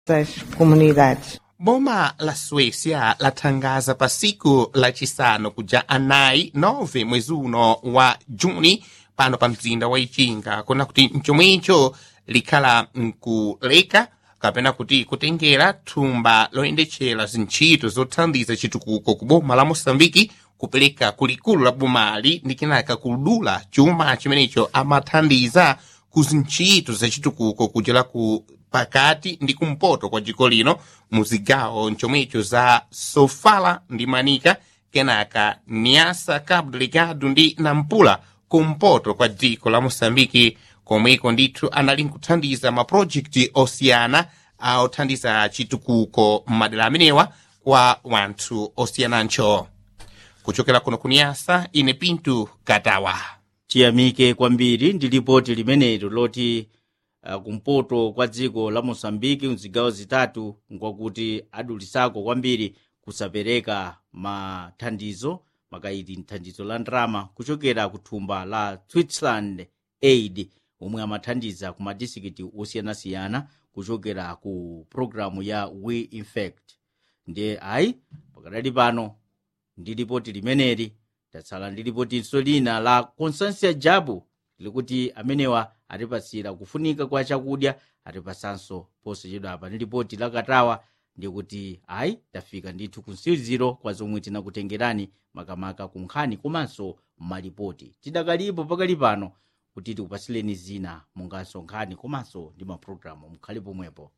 das comunidades. boma la suécia latangaza pa siku lacisanu kuja anayi 9 mwezi uno wa juni pano pa mzinda wa ichinga kuna kuti mchomwecho likhala nkuleka kapena kuti kutengera thumba loyendetchera zintchito zothandiza chitukuko ku boma la mosambiki kupereka kulikulu la bomali ndi kenaka kudula chuma chimenecho amathandiza ku zintchito zachitukuko kuchera ku pakati ndi kumpoto kwa dziko lino mu zigawo nchomwecho za sofala ndi manika kenaka niasa cabo delegado ndi nampula kumpoto kwa dziko la mosambiki komweko ndithu anali nkuthandiza mapulojekiti osiyana othandiza chitukuko m'madera amenewa kwa wanthu osiyanancho kuchokera kuno kuniyasa ine pintu katawa chiyamike kwambiri ndi lipoti limenelo loti uh, kumpoto kwa dziko la mosambiki mzigawo zitatu nkwakuti adulisako kwambiri kusapereka mathandizo makaiti thandizo la ndrama kuchokera ku thumba la switzerland aid omwe amathandiza ku madistrikiti osiyanasiyana kuchokera ku programu ya we infect ndiye ayi pakadali pano ndi lipoti limeneli tatsala ndi lipotinso lina la constansia jabu likuti amenewa atipasira kufunika kwa chakudya atipasanso posachedwa apa ndi lipoti lakatawa ndikuti ayi tafika ndithu ku msiriziro kwa zomwe tinakutengerani makamaka ku nkhani komanso malipoti tidakalipo pakali pano kuti tikupasileni zina monganso nkhani komanso ndi mapulogalamu mukhale pomwepo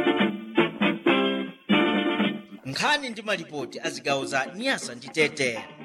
nkhani ndi malipoti a zigawo za nyasa ndi tete